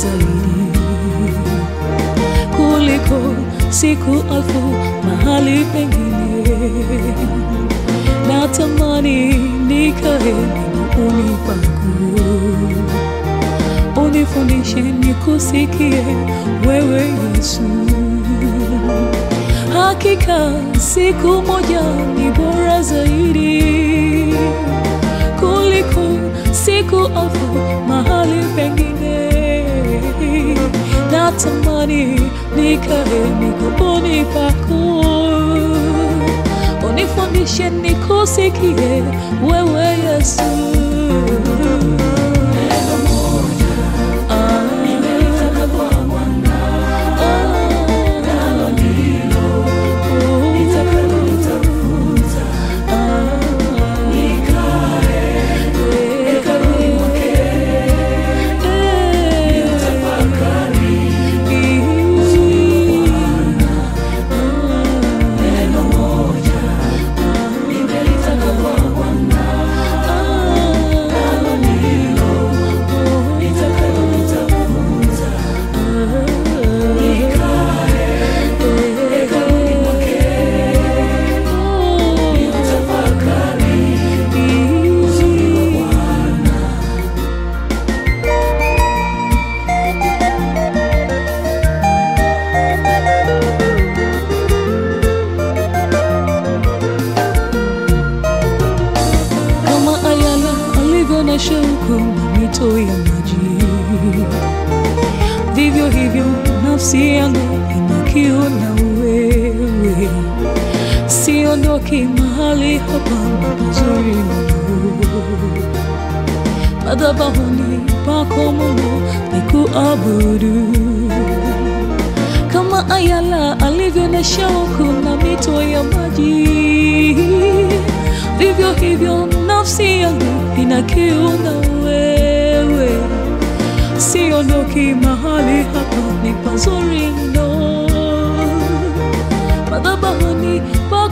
zaidi kuliko siku alfu mahali pengine. Natamani nikae miguuni pako, unifundishe nikusikie wewe Yesu. Hakika siku moja ni bora zaidi kuliko siku alfu mahali pengine. Natamani nikae miguuni pako, unifundishe nikusikie wewe Yesu. Ah, kama Ayala alivyo na shauku na mito ya maji, vivyo hivyo nafsi yangu ina kiu na wewe. Siondoki mahali hapa pazuri mno, madhabahuni pako Mungu nikuabudu kama Ayala alivyo na shauku na mito ya maji, vivyo hivyo nafsi yangu ina kiu na wewe. Siondoki mahali hapa, ni pazuri mno, madhabahuni pa